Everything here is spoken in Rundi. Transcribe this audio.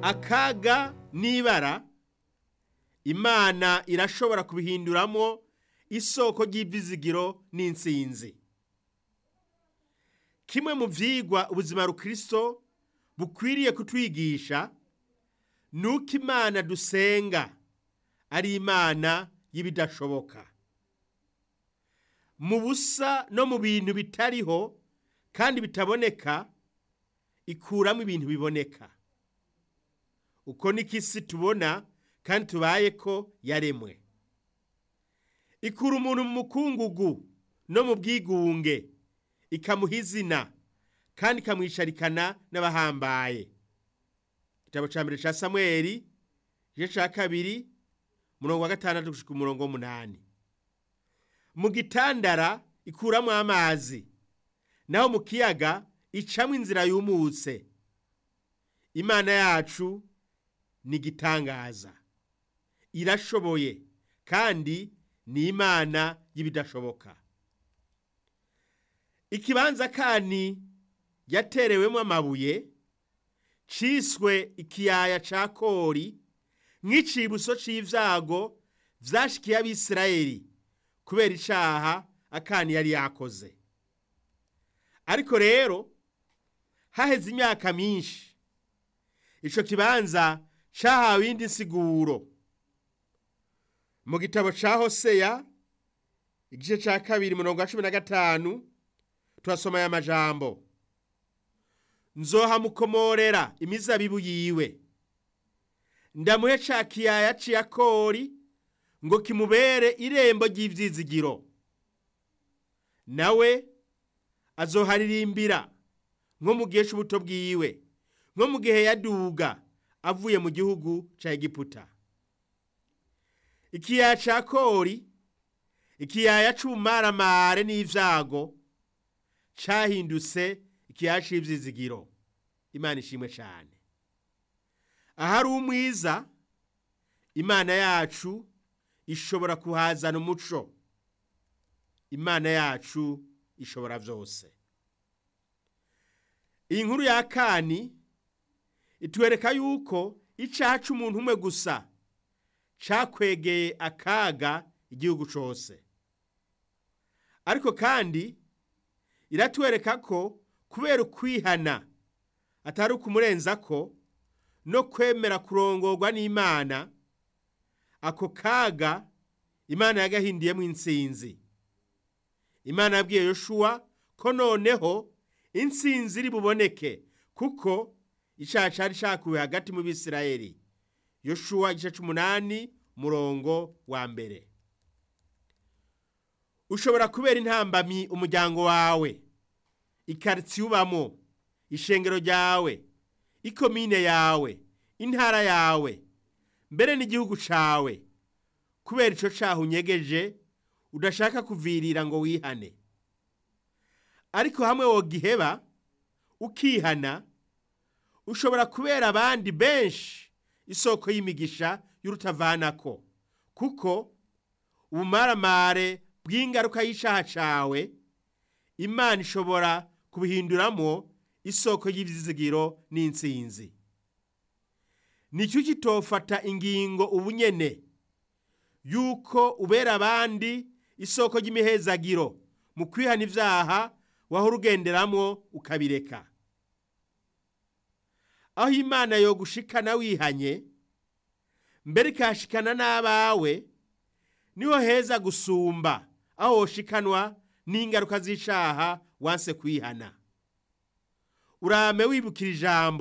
akaga n'ibara imana irashobora kubihinduramo isoko ry'ibyizigiro n'insinzi kimwe mu byigwa ubuzima rukristo bukwiriye kutwigisha ni uko imana dusenga ari imana y'ibidashoboka mu busa no mu bintu bitariho kandi bitaboneka ikuramo ibintu biboneka uko niko isi tubona kandi tubaye ko yaremwe ikura umuntu mu mukungugu no mu bwigunge ikamuha izina kandi ikamwisharikana n'abahambaye igitabo cya mbere cya samweri igice cya kabiri umurongo wa gatandatu gushyika umurongo w'umunani mu gitandara ikuramo amazi naho mu kiyaga icamo inzira yumutse imana yacu ni igitangaza irashoboye kandi ni imana y'ibidashoboka ikibanza kani yaterewemo amabuye ciswe ikiyaya ca kori nk'icibuso c'ivyago vyashikiye abisirayeli kubera icaha akani yari yakoze ariko rero haheze imyaka myinshi ico kibanza cahawe iyindi nsiguro mu gitabo ca hoseya igice ca kabiri murongo wa cumi na gatanu turasoma aya majambo nzohamukomorera imizabibu yiwe ndamuhe ca kiyaya c'iyakori ngo kimubere irembo ry'ivyizigiro nawe azoharirimbira nko mu gihe c'ubuto bwiwe nko mu gihe yaduga avuye mu gihugu ca egiputa ikiyaya ca kori ikiyaya c'ubumaramare n'ivyago cahindutse ikiyaya c'ivyizigiro imana ishimwe cane ahari umwiza imana yacu ishobora kuhazana umuco imana yacu ishobora vyose iyi nkuru ya kani itwereka yuko icaha c'umuntu umwe gusa cakwegeye akaga igihugu cose ariko kandi iratwereka ko kubera ukwihana atari ukumurenza ko no kwemera kurongorwa n'imana ako kaga imana yagahindiyemo intsinzi imana yabwiye yoshuwa ko noneho intsinzi iri buboneke kuko icyaha cyari cyakuwe hagati mu bisirayeli yoshuwa igice c'umunani murongo wa mbere ushobora kubera intambamyi umuryango wawe ikaritsiye ubamo ishengero ryawe ikomine yawe intara yawe mbere n'igihugu cawe kubera ico caha unyegeje udashaka kuvirira ngo wihane ariko hamwe wogiheba ukihana ushobora kubera abandi benshi isoko y'imigisha y'urutavanako kuko ubumaramare bw'ingaruka y'icaha cawe imana ishobora kubihinduramo isoko y'ivyizigiro n'intsinzi nicyo kitofata ingingo ubunyene yuko ubera abandi isoko ry'imihezagiro mu kwihana ivyaha wahora ugenderamwo ukabireka aho imana yogushikana wihanye mbere ikahashikana n'abawe niho heza gusumba aho woshikanwa n'ingaruka z'icaha wanse kwihana urame wibukira ijambo